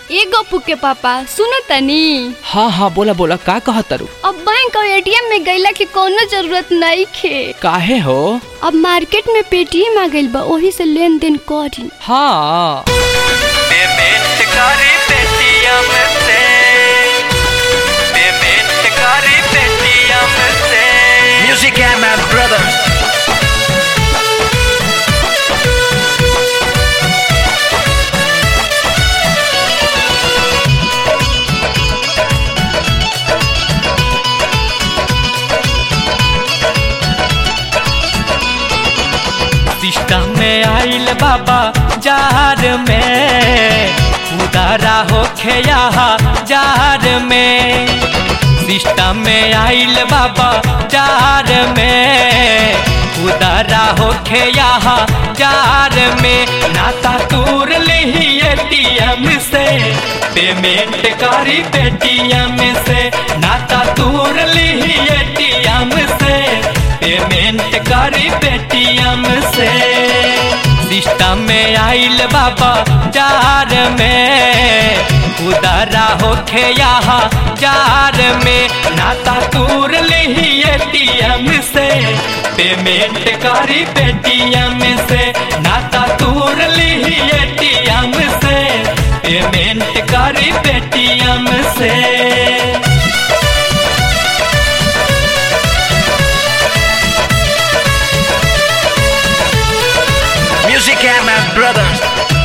ए गप्पू के पापा सुनो तनी हाँ हाँ बोला बोला का कहा तारू अब बैंक और एटीएम में गईला के कोनो जरूरत नहीं खे काहे हो अब मार्केट में पेटीएम आ गइल बा ओही से लेन देन करी हाँ पेमेंट करी पेटीएम से पेमेंट करी पेटीएम से म्यूजिक है मैं ब्रदर सिस्टम में आइल बाबा जार में उदारा होखे यहाँ जार में सिस्टम में आइल बाबा जार में उदारा होखे यहाँ जार में नाता तूर ली एटीएम से पेमेंट करी पेटीएम से नाता तूर ली एटीएम से पेमेंट करी पेटीएम से सिस्टम में आइल बाबा जार में उदारा होखे यहाँ जार में नाता तूर ली एटीएम से पेमेंट करी पेटीएम से नाता तूर ली एटीएम से पेमेंट करी पेटीएम से Music and my brothers.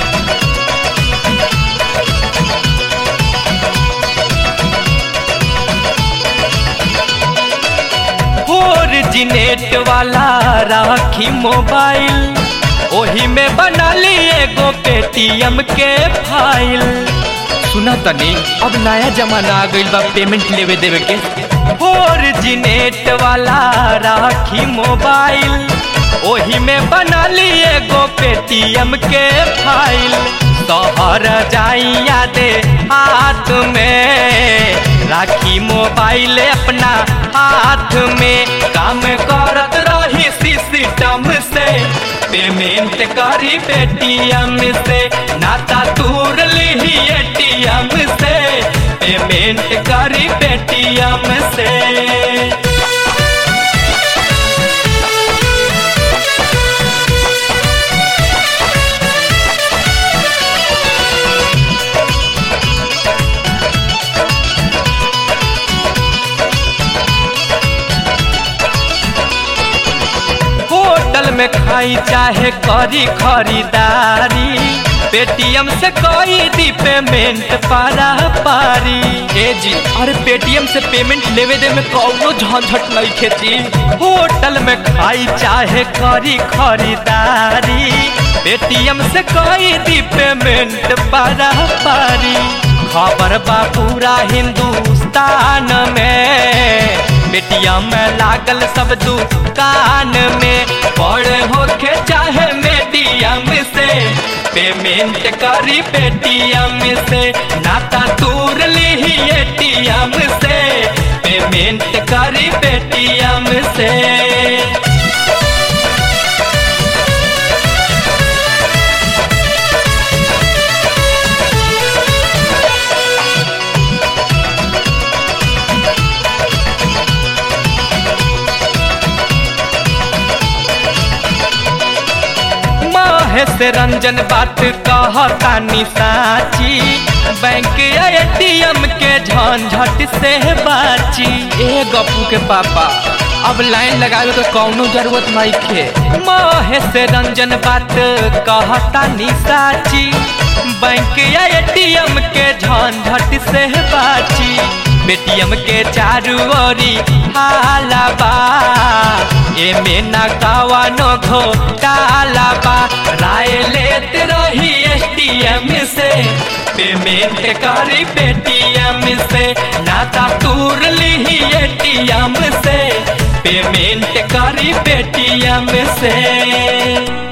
Originate वाला राखी मोबाइल ओही में बना ली एगो पेटीएम के फाइल सुना तनी अब नया जमाना आ गइल बा पेमेंट लेवे देवे के ओरिजिनेट वाला राखी मोबाइल ओही में बना ली एगो पेटीएम के फाइल तोहर जाइया दे हाथ में राखी मोबाइल अपना हाथ में काम करत रही सिस्टम से पेमेंट करी पेटीएम से नाता तूर ली एटीएम से पेमेंट करी पेटीएम से होटल में खाई चाहे करी खरीदारी पेटीएम से कोई दी पेमेंट पारा पारी ए जी अरे पेटीएम से पेमेंट लेवे दे में कौनो झंझट नहीं खेती होटल में खाई चाहे करी खरीदारी पेटीएम से कोई दी पेमेंट पारा पारी खबर बा पूरा हिंदुस्तान में पेटीएम में लागल सब दुकान में बड़े होके चाहे मीडियम से पेमेंट करी पेटीएम से नाता तूर ली एटीएम से पेमेंट करी पेटीएम से महेश रंजन बात कहतानी साची बैंक एटीएम के झंझट से बाची ए गप्पू के पापा अब लाइन लगावे के कौनो जरूरत नहीं खे महेश रंजन बात कहतानी साची बैंक एटीएम के झंझट से बाची पेटीएम के चारू ओरी हाला बा एमे ना कवनो घोटाला बा राय लेत रही एटीएम से पेमेंट करी पेटीएम से नाता तूर ली एटीएम से पेमेंट करी पेटीएम से